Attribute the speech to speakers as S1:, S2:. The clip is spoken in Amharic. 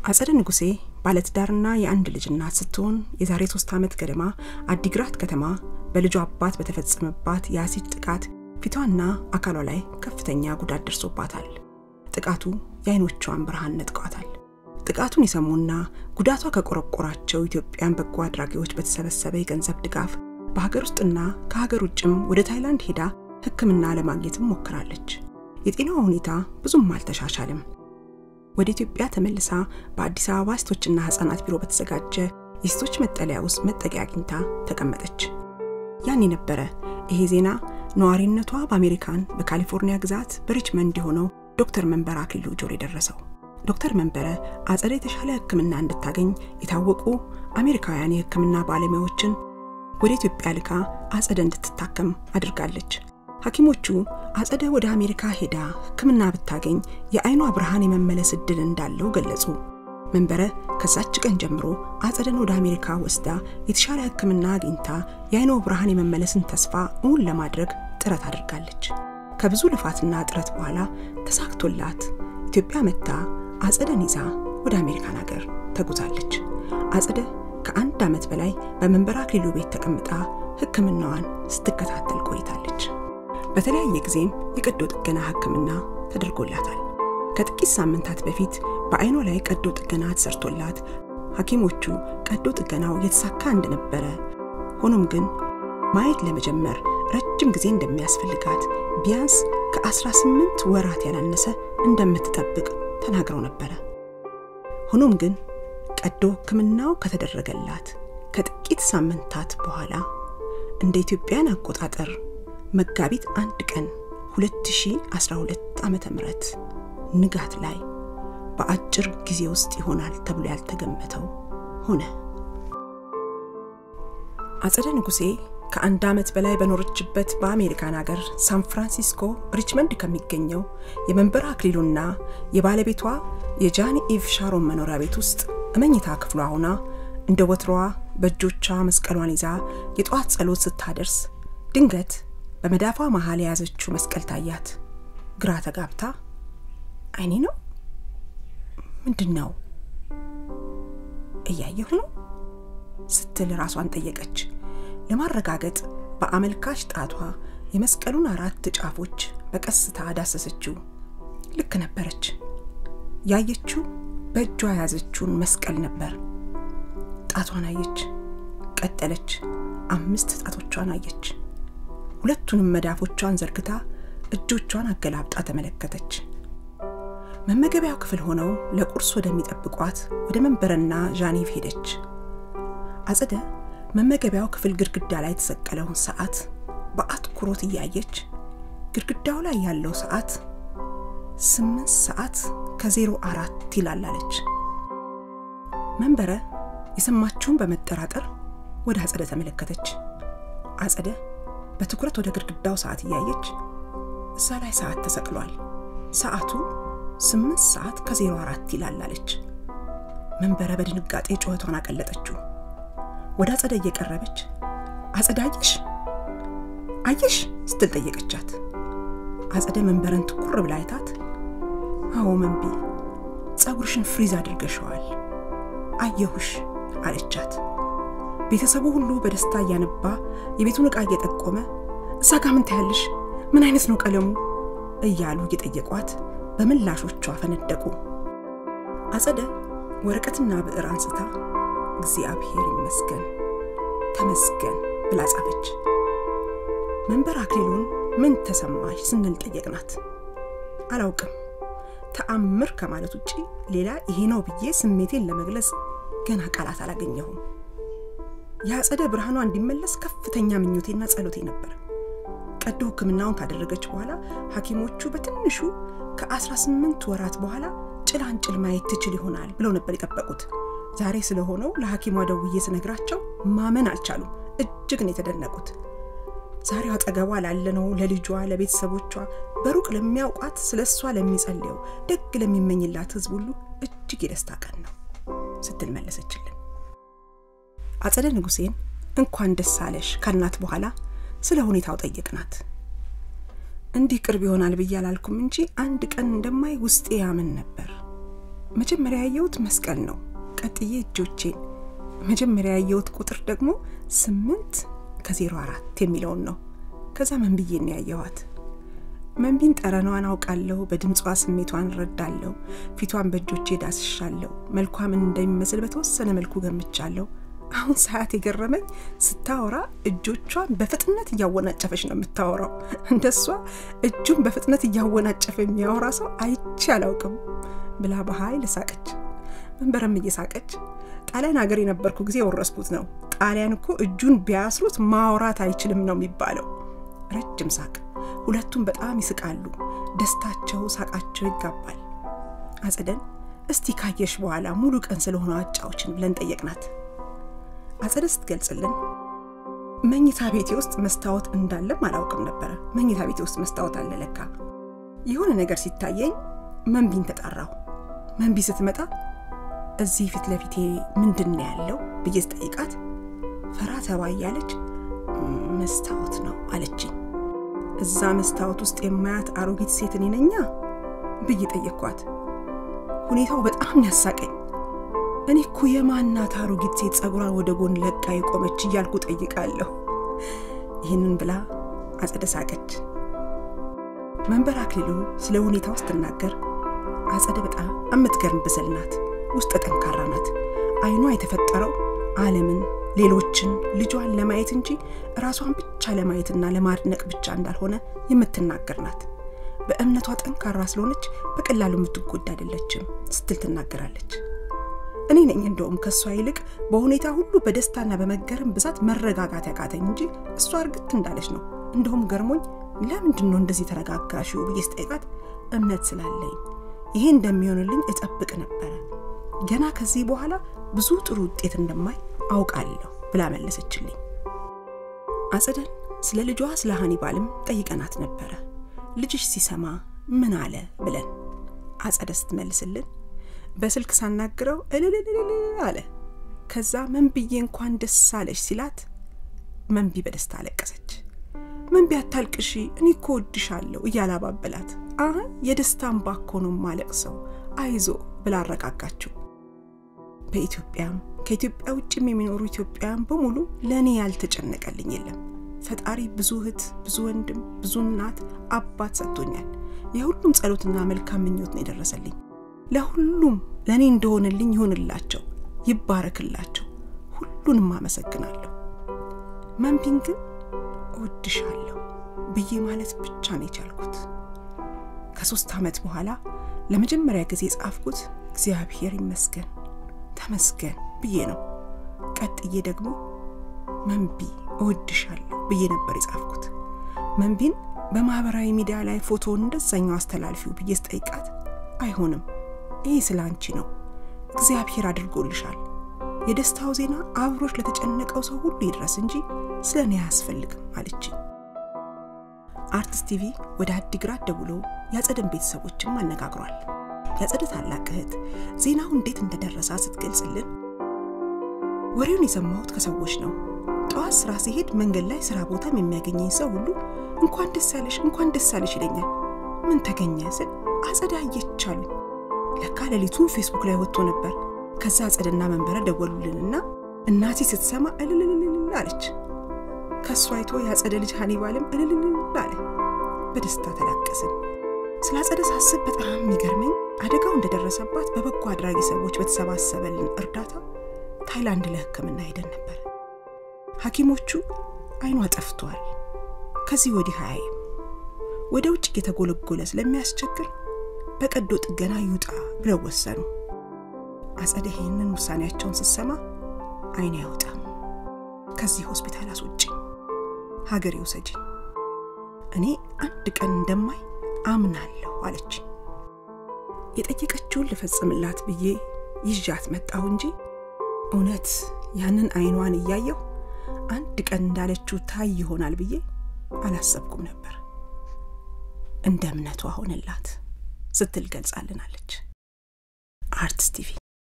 S1: አጸደ ንጉሴ ባለትዳርና የአንድ ልጅ እናት ስትሆን የዛሬ ሶስት ዓመት ገደማ አዲግራት ከተማ በልጇ አባት በተፈጸመባት የአሲድ ጥቃት ፊቷና አካሏ ላይ ከፍተኛ ጉዳት ደርሶባታል። ጥቃቱ የአይኖቿን ብርሃን ነጥቀዋታል። ጥቃቱን የሰሙና ጉዳቷ ከቆረቆራቸው ኢትዮጵያን በጎ አድራጊዎች በተሰበሰበ የገንዘብ ድጋፍ በሀገር ውስጥና ከሀገር ውጭም ወደ ታይላንድ ሄዳ ሕክምና ለማግኘትም ሞክራለች። የጤናዋ ሁኔታ ብዙም አልተሻሻልም። ወደ ኢትዮጵያ ተመልሳ በአዲስ አበባ ሴቶችና ህጻናት ቢሮ በተዘጋጀ የሴቶች መጠለያ ውስጥ መጠጊያ አግኝታ ተቀመጠች። ያን የነበረ ይሄ ዜና ነዋሪነቷ በአሜሪካን በካሊፎርኒያ ግዛት በሪችመንድ የሆነው ዶክተር መንበረ አክሊሉ ጆሮ የደረሰው። ዶክተር መንበረ አጸደ የተሻለ ሕክምና እንድታገኝ የታወቁ አሜሪካውያን የሕክምና ባለሙያዎችን ወደ ኢትዮጵያ ልካ አጸደ እንድትታከም አድርጋለች። ሐኪሞቹ አጸደ ወደ አሜሪካ ሄዳ ሕክምና ብታገኝ የአይኗ ብርሃን የመመለስ እድል እንዳለው ገለጹ። መንበረ ከዛች ቀን ጀምሮ አጸደን ወደ አሜሪካ ወስዳ የተሻለ ሕክምና አግኝታ የአይኗ ብርሃን የመመለስን ተስፋ እውን ለማድረግ ጥረት አድርጋለች። ከብዙ ልፋትና ጥረት በኋላ ተሳክቶላት ኢትዮጵያ መጥታ አጸደን ይዛ ወደ አሜሪካን ሀገር ተጉዛለች። አጸደ ከአንድ ዓመት በላይ በመንበረ አክሊሉ ቤት ተቀምጣ ሕክምናዋን ስትከታተል ቆይታለች። በተለያየ ጊዜም የቀዶ ጥገና ሕክምና ተደርጎላታል። ከጥቂት ሳምንታት በፊት በአይኗ ላይ ቀዶ ጥገና ተሰርቶላት ሐኪሞቹ ቀዶ ጥገናው የተሳካ እንደነበረ፣ ሆኖም ግን ማየት ለመጀመር ረጅም ጊዜ እንደሚያስፈልጋት ቢያንስ ከ18 ወራት ያላነሰ እንደምትጠብቅ ተናግረው ነበረ። ሆኖም ግን ቀዶ ሕክምናው ከተደረገላት ከጥቂት ሳምንታት በኋላ እንደ ኢትዮጵያን አቆጣጠር መጋቢት አንድ ቀን 2012 ዓ ም ንጋት ላይ በአጭር ጊዜ ውስጥ ይሆናል ተብሎ ያልተገመተው ሆነ። አጸደ ንጉሴ ከአንድ ዓመት በላይ በኖረችበት በአሜሪካን ሀገር ሳን ፍራንሲስኮ ሪችመንድ ከሚገኘው የመንበረ አክሊሉና የባለቤቷ የጃኒ ኢቭ ሻሮን መኖሪያ ቤት ውስጥ እመኝታ ክፍሏ ሆና እንደ ወትሮዋ በእጆቿ መስቀሏን ይዛ የጠዋት ጸሎት ስታደርስ ድንገት በመዳፏ መሃል የያዘችው መስቀል ታያት። ግራ ተጋብታ አይኔ ነው ምንድን ነው እያየሁ ነው ስትል ራሷን ጠየቀች። ለማረጋገጥ በአመልካች ጣቷ የመስቀሉን አራት ጫፎች በቀስታ ዳሰሰችው። ልክ ነበረች። ያየችው በእጇ የያዘችውን መስቀል ነበር። ጣቷን አየች። ቀጠለች። አምስት ጣቶቿን አየች። ሁለቱንም መዳፎቿን ዘርግታ እጆቿን አገላብጣ ተመለከተች። መመገቢያው ክፍል ሆነው ለቁርስ ወደሚጠብቋት ወደ መንበረና ዣኔቭ ሄደች። አጸደ መመገቢያው ክፍል ግድግዳ ላይ የተሰቀለውን ሰዓት በአትኩሮት እያየች ግድግዳው ላይ ያለው ሰዓት ስምንት ሰዓት ከዜሮ አራት ይላል አለች። መንበረ የሰማችውን በመጠራጠር ወደ አጸደ ተመለከተች። አጸደ በትኩረት ወደ ግድግዳው ሰዓት እያየች እዛ ላይ ሰዓት ተሰቅሏል፣ ሰዓቱ ስምንት ሰዓት ከዜሮ አራት ይላል አለች። መንበረ በድንጋጤ ጩኸቷን አቀለጠችው። ወደ አጸደ እየቀረበች አጸደ አየሽ አየሽ ስትል ጠየቀቻት። አጸደ መንበረን ትኩር ብላ አይታት አዎ መንቢ ጸጉርሽን ፍሪዝ አድርገሸዋል አየሁሽ አለቻት። ቤተሰቡ ሁሉ በደስታ እያነባ የቤቱን ዕቃ እየጠቆመ እዛ ጋ ምን ታያለሽ? ምን አይነት ነው ቀለሙ? እያሉ እየጠየቋት በምላሾቿ ፈነደቁ። አጸደ ወረቀትና ብዕር አንስታ እግዚአብሔር ይመስገን ተመስገን ብላ ጻፈች። መንበረ አክሊሉን ምን ተሰማሽ ስንል ጠየቅናት። አላውቅም ተአምር ከማለት ውጪ ሌላ ይሄ ነው ብዬ ስሜቴን ለመግለጽ ገና ቃላት አላገኘሁም። የአጸደ ብርሃኗ እንዲመለስ ከፍተኛ ምኞቴና ጸሎቴ ነበር። ቀዶ ሕክምናውን ካደረገች በኋላ ሐኪሞቹ በትንሹ ከ18 ወራት በኋላ ጭላንጭል ማየት ትችል ይሆናል ብለው ነበር የጠበቁት። ዛሬ ስለሆነው ለሐኪሟ ደውዬ ስነግራቸው ማመን አልቻሉም። እጅግ ነው የተደነቁት። ዛሬው አጠገቧ ላለነው ለልጇ፣ ለቤተሰቦቿ፣ በሩቅ ለሚያውቋት ስለ እሷ ለሚጸልየው ደግ ለሚመኝላት ሕዝብ ሁሉ እጅግ የደስታ ቀን ነው ስትል መለሰችልን። አጸደ ንጉሴን እንኳን ደስ አለሽ ካልናት በኋላ ስለ ሁኔታው ጠየቅናት። እንዲህ ቅርብ ይሆናል ብዬ አላልኩም እንጂ አንድ ቀን እንደማይ ውስጤ ያምን ነበር። መጀመሪያ ያየሁት መስቀል ነው። ቀጥዬ እጆቼን። መጀመሪያ ያየሁት ቁጥር ደግሞ ስምንት ከዜሮ አራት የሚለውን ነው። ከዛ መንብዬን ያየኋት። መንቢን ጠረኗን አውቃለሁ። በድምጿ ስሜቷን እረዳለሁ። ፊቷን በእጆቼ ዳስሻለሁ። መልኳ ምን እንደሚመስል በተወሰነ መልኩ ገምቻለሁ። አሁን ሰዓት የገረመኝ ስታወራ እጆቿን በፍጥነት እያወናጨፈች ነው የምታወራው። እንደሷ እጁን በፍጥነት እያወናጨፈ የሚያወራ ሰው አይቼ አላውቅም ብላ በኃይል ሳቀች። መንበረም እየሳቀች ጣሊያን ሀገር የነበርኩ ጊዜ የወረስኩት ነው። ጣሊያን እኮ እጁን ቢያስሩት ማውራት አይችልም ነው የሚባለው። ረጅም ሳቅ። ሁለቱም በጣም ይስቃሉ። ደስታቸው፣ ሳቃቸው ይጋባል። አጸደን እስቲ ካየሽ በኋላ ሙሉ ቀን ስለሆነ አጫዎችን ብለን ጠየቅናት። አጸደ ስትገልጽልን መኝታ ቤቴ ውስጥ መስታወት እንዳለም አላውቅም ነበረ። መኝታ ቤቴ ውስጥ መስታወት አለ ለካ። የሆነ ነገር ሲታየኝ መንቢን ተጣራሁ። መንቢ ስትመጣ እዚህ ፊት ለፊቴ ምንድን ነው ያለው ብዬ ስጠይቃት ፈራ ተባ እያለች መስታወት ነው አለችኝ። እዛ መስታወት ውስጥ የማያት አሮጊት ሴት እኔ ነኛ ብዬ ጠየቅኳት። ሁኔታው በጣም ያሳቀኝ። እኔ እኮ የማናት አሮጊት ሴት ጸጉሯን ወደ ጎን ለቃ የቆመች እያልኩ ጠይቃለሁ። ይህንን ብላ አጸደ ሳቀች። መንበር አክሊሉ ስለ ሁኔታው ስትናገር አጸደ በጣም የምትገርም ብስል ናት። ውስጥ ጠንካራ ናት። አይኗ የተፈጠረው ዓለምን፣ ሌሎችን፣ ልጇን ለማየት እንጂ ራሷን ብቻ ለማየትና ለማድነቅ ብቻ እንዳልሆነ የምትናገር ናት። በእምነቷ ጠንካራ ስለሆነች በቀላሉ የምትጎዳ አይደለችም ስትል ትናገራለች። እኔ ነኝ እንደውም ከእሷ ይልቅ በሁኔታ ሁሉ በደስታና በመገረም ብዛት መረጋጋት ያቃተኝ እንጂ እሷ እርግት እንዳለች ነው። እንደውም ገርሞኝ ለምንድን ነው እንደዚህ ተረጋጋሽው ብዬ ስጠይቃት እምነት ስላለኝ ይሄ እንደሚሆንልኝ እጠብቅ ነበረ። ገና ከዚህ በኋላ ብዙ ጥሩ ውጤት እንደማይ አውቃለሁ ብላ መለሰችልኝ። አጸደን ስለ ልጇ ስለ ሀኒባልም ጠይቀናት ነበረ። ልጅሽ ሲሰማ ምን አለ ብለን አጸደ ስትመልስልን በስልክ ሳናግረው እልልልል አለ። ከዛ መንብዬ እንኳን ደስ አለሽ ሲላት መንቢ በደስታ አለቀሰች። መንቢ አታልቅሺ፣ እኔ እኮ ወድሻለሁ እያላባበላት አሁን የደስታን ባኮ ነው ማለቅሰው አይዞ ብላ አረጋጋችው። በኢትዮጵያም ከኢትዮጵያ ውጭም የሚኖሩ ኢትዮጵያውያን በሙሉ ለእኔ ያልተጨነቀልኝ የለም። ፈጣሪ ብዙ እህት፣ ብዙ ወንድም፣ ብዙ እናት፣ አባት ሰጥቶኛል። የሁሉም ጸሎትና መልካም ምኞት ነው የደረሰልኝ። ለሁሉም ለእኔ እንደሆነልኝ ይሆንላቸው፣ ይባረክላቸው። ሁሉንም አመሰግናለሁ። መንቢን ግን እወድሻለሁ ብዬ ማለት ብቻ ነው የቻልኩት። ከሶስት ዓመት በኋላ ለመጀመሪያ ጊዜ ጻፍኩት እግዚአብሔር ይመስገን ተመስገን ብዬ ነው። ቀጥዬ ደግሞ መንቢ እወድሻለሁ ብዬ ነበር የጻፍኩት። መንቢን በማህበራዊ ሚዲያ ላይ ፎቶውን እንደዛኛው አስተላልፊው ብዬ ስጠይቃት አይሆንም፣ ይሄ ስለ አንቺ ነው፣ እግዚአብሔር አድርጎልሻል። የደስታው ዜና አብሮች ለተጨነቀው ሰው ሁሉ ይድረስ እንጂ ስለ እኔ አያስፈልግም አለችኝ። አርትስ ቲቪ ወደ አዲግራት ደውሎ ያጸደን ቤተሰቦችም አነጋግሯል። ያጸደ ታላቅ እህት ዜናው እንዴት እንደደረሳ ስትገልጽልን ወሬውን የሰማሁት ከሰዎች ነው። ጠዋት ስራ ሲሄድ መንገድ ላይ ስራ ቦታም የሚያገኘኝ ሰው ሁሉ እንኳን ደስ ያለሽ እንኳን ደስ ያለሽ ይለኛል። ምን ተገኘ ስል አጸደ አየች አሉኝ። ለካ ሌሊቱ ፌስቡክ ላይ ወጥቶ ነበር። ከዛ አጸደና መንበረ ደወሉልንና እናቴ ስትሰማ እልልልልል አለች። ከእሱ አይቶ የአጸደ ልጅ ሀኒባልም እልልልል አለ። በደስታ ተላቀስን። ስለ አጸደ ሳስብ በጣም የሚገርመኝ አደጋው እንደደረሰባት በበጎ አድራጊ ሰዎች በተሰባሰበልን እርዳታ ታይላንድ ለሕክምና ሄደን ነበር። ሐኪሞቹ አይኗ ጠፍቷል፣ ከዚህ ወዲህ አያይም፣ ወደ ውጭ እየተጎለጎለ ስለሚያስቸግር በቀዶ ጥገና ይውጣ ብለው ወሰኑ። አጸደ ይህንን ውሳኔያቸውን ስትሰማ አይኔ አይወጣም፣ ከዚህ ሆስፒታል አስወጪኝ፣ ሀገሬ ውሰጂኝ፣ እኔ አንድ ቀን እንደማይ አምናለሁ አለች። የጠየቀችውን ልፈጽምላት ብዬ ይዣት መጣሁ እንጂ እውነት ያንን አይኗን እያየሁ አንድ ቀን እንዳለችው ታይ ይሆናል ብዬ አላሰብኩም ነበር። እንደ እምነቷ ሆነላት ስትል ገልጻልናለች። አርትስ ቲቪ